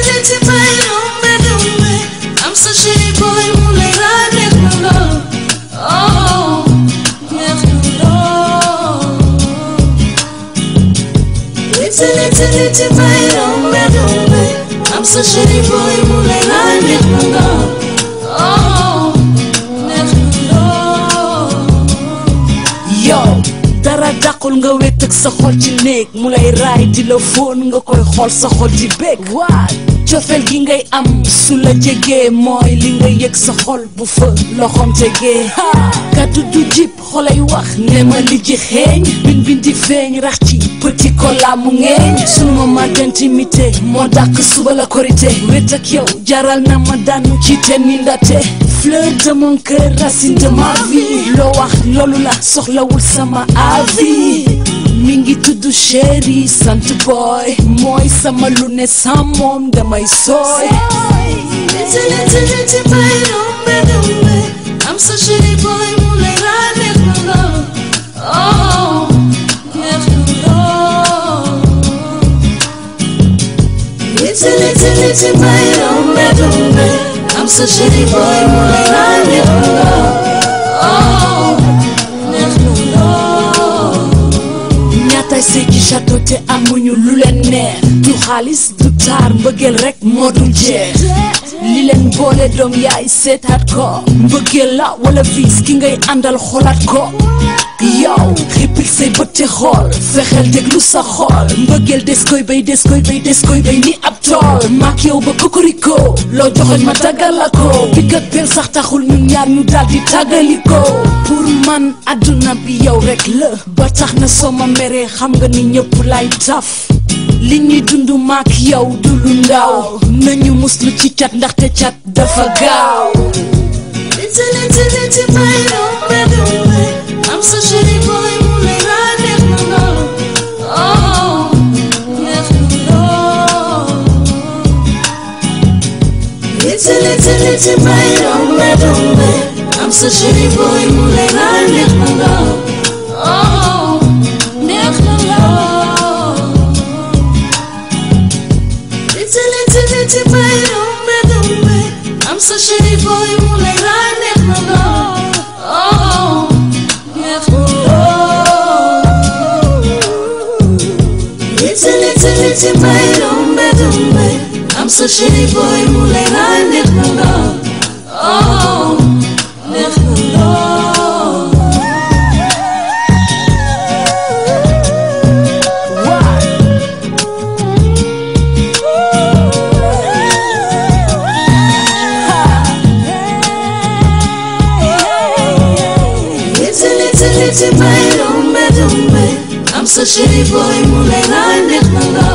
liti bay dumbe dumbe am sa chéri boy mu lay raay neex na lool oh neex na lool liti liti liti bay dumbe dumbe am sa chéri boy mu lay raay neex na lool oh neex na lool yow dara dàqul nga wét ak sa xol ci néeg mu lay raay di la fóon nga koy xool sa xol di bég waa cofeel gi ngay am su la jegee mooy li nga yëg sa xol bu fa loxoom tegee kaddu du jib xolay wax ne ma li ji xeeñ bin bin di feeñ rax ci petit cola mu ngeeñ sunu moment d'intimité moo dàq suba la korité wét ak yow jaral na ma daanu ci ten ni ndate fleur de mon cœur racine de ma vie loo wax loolu la soxlawul sama avis mi ngi tudd chéri sant boy mooy sama lu ne sans moom damay sooy liti liti liti bay dumbe dumbe am sa chéri boy mu lay raay neex na lool oh neex na lool liti liti liti bay dumbe dumbe am sa chéri boy mu lay raay neex na lool oh neex na lool ñaatay sëy ci château te amuñu lu leen neex du xaalis du taar mbëggeel rek moo dul jeex li leen boole doom yaay seetaat ko mbëggeel la wala viis ki ngay àndal xoolaat ko yow xippil say bët te xool fexeel déglu sa xool mbëggeel des koy bay des koy bay des koy bay ni ab tool maak yow ba kokoriko loo joxoñ ma tàggal la ko pik ak pel sax taxul ñun ñaar ñu daal di tàggaliko pour man adduna bi yow rek la ba tax na soo ma meree xam nga ni ñëpp lay taf li ñuy dund maak yow du lu ndaw nañu muslu ci cat ndaxte cat dafa gaaw liti liti liti bay dumbe dumbe am sa chéri boy mu lay raay neex na lool oh neex na lool liti liti liti bay dumbe dumbe am sa chéri boy mu lay raay neex na lool oh neex na lool liti liti liti bay dumbe dumbe am sa chéri boy mu lay raay neex na lool oh neex na lool liti liti liti bay dumbe dumbe am sa chéri boy mu lay raay neex na lool oh neex na lool liti liti liti bay dumbe dumbe am sa chéri boy mu lay raay neex na lool